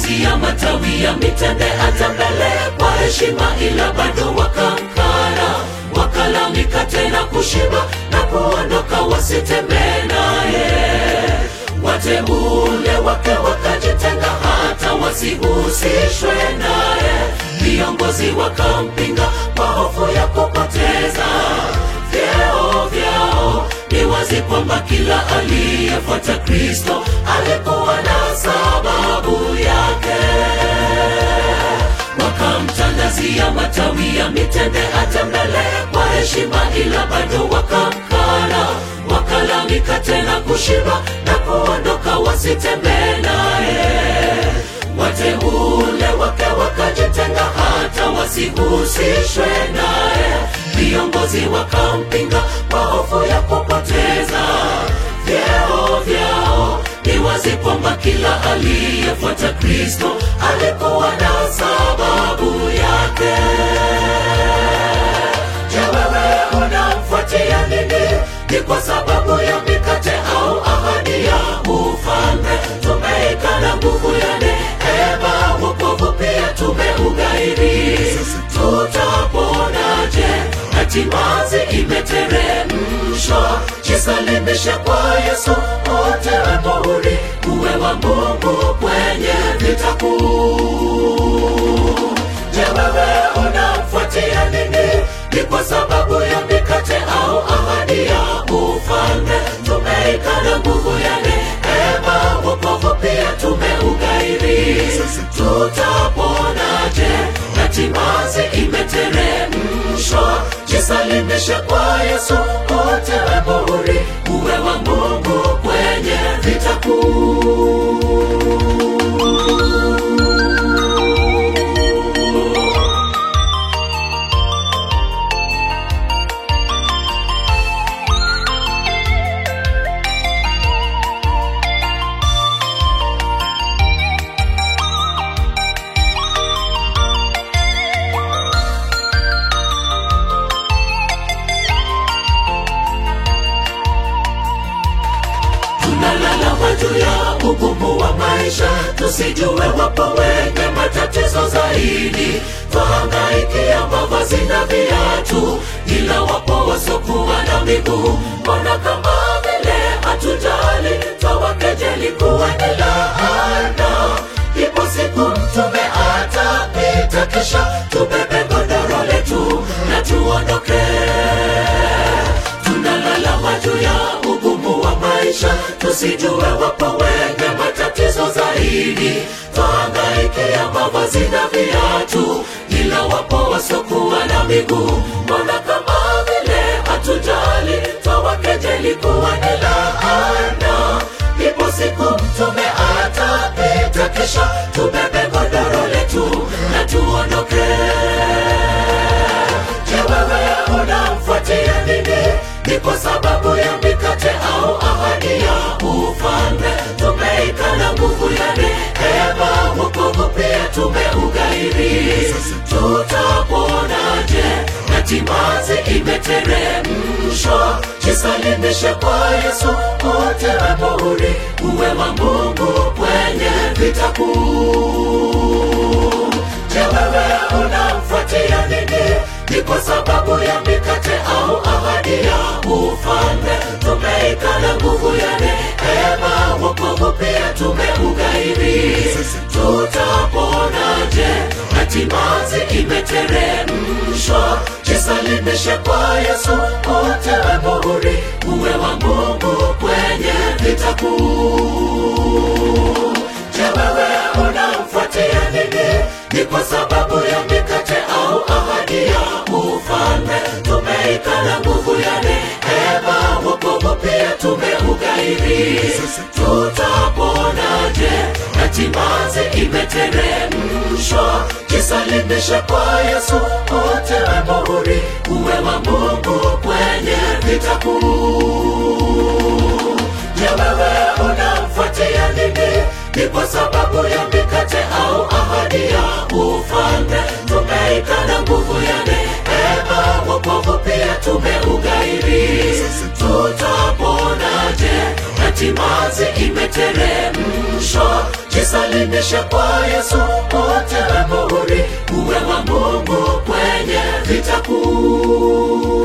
ya matawi ya mitende hata mbele kwa heshima, ila bado wakamkana, wakala mikate na kushiba na kuondoka, wasitembee naye. Wateule wake wakajitenga, hata wasihusishwe naye. Viongozi wakampinga kwa hofu ya kupoteza vyeo vyao. Ni wazi kwamba kila aliyefuata Kristo alikuwa na sababu yake. Wakamtandazia matawi ya mitende hata mbele kwa heshima, ila bado wakamkana, wakala mikate na kushiba na kuondoka, wasitembee naye. Wateule wake wakajitenga, hata wasihusishwe naye. Viongozi wakampinga kwa hofu ya kupoteza vyeo vyao. Ni wazi kwamba kila aliyefuata Kristo alikuwa na sababu yake. Je, wewe unamfuatia nini? Ni kwa sababu ya mikate au ahadi ya ufalme? Tumeikana nguvu ya neema, wokovu pia tumeugairi. Tutaponaje? Hatimazi imeteremshwa. Jisalimishe kwa Yesu, utewe muhuri, uwe wa Mungu kwenye vita kuu. Je, wewe unamfuatia nini? Ni kwa sababu ya mikate au ahadi ya ufalme? Tumeikana nguvu ya neema, wokovu pia tumeugairi. Tutaponaje? Hatimazi imeteremshwa. Jisalimishe kwa Yesu, utewe muhuri, uwe wa Mungu kwenye vita kuu. tunalalama juu ya ugumu wa maisha, tusijue wapo wenye matatizo zaidi. Twahangaikia mavazi na viatu, ila wapo wasokuwa na miguu. Mbona kama vile hatujali, twawakejeli kuwa ni laana. Ipo siku mtume atapita, kisha tubebe godoro letu na tuondoke tunalalama juu ya ugumu wa maisha, tusijue wapo wenye matatizo zaidi. Twahangaikia mavazi na viatu, ila wapo wasokuwa na miguu. Mbona kama vile hatujali, twawakejeli kuwa ni laana. Ipo siku mtume atapita, kisha tubebe godoro letu na tuondoke. Je, wewe unamfuatia nini? Ni kwa sababu ya mikate au ahadi ya ufalme? Tumeikana nguvu ya neema, wokovu pia tumeugairi. Tutaponaje? Hatimazi imeteremshwa. Jisalimishe kwa Yesu, utewe muhuri, uwe wa Mungu kwenye vita kuu. Je, wewe unamfuatia nini? Ni kwa sababu ya mikate au ahadi ya ufalme? Tumeikana nguvu ya neema, wokovu pia tumeugairi. Tutaponaje? Hatimazi imeteremshwa. Jisalimishe kwa Yesu, utewe muhuri, uwe wa Mungu kwenye vita kuu. Je, wewe unamfuatia nini? Ni kwa sababu ya mikate au ahadi ya ufalme? Tumeikana nguvu ya neema, wokovu pia tumeugairi. Tutaponaje? Hatimazi imeteremshwa. Jisalimishe kwa Yesu, utewe muhuri, uwe wa Mungu kwenye vita kuu. Je, wewe unamfuatia nini? Ni kwa sababu ya mikate au ahadi ya ufalme? Tumeikana nguvu ya neema, wokovu pia tumeugairi. Tutaponaje? Hatimazi imeteremshwa. Jisalimishe jisalimishe kwa Yesu, utiwe muhuri, uwe wa Mungu kwenye vita kuu.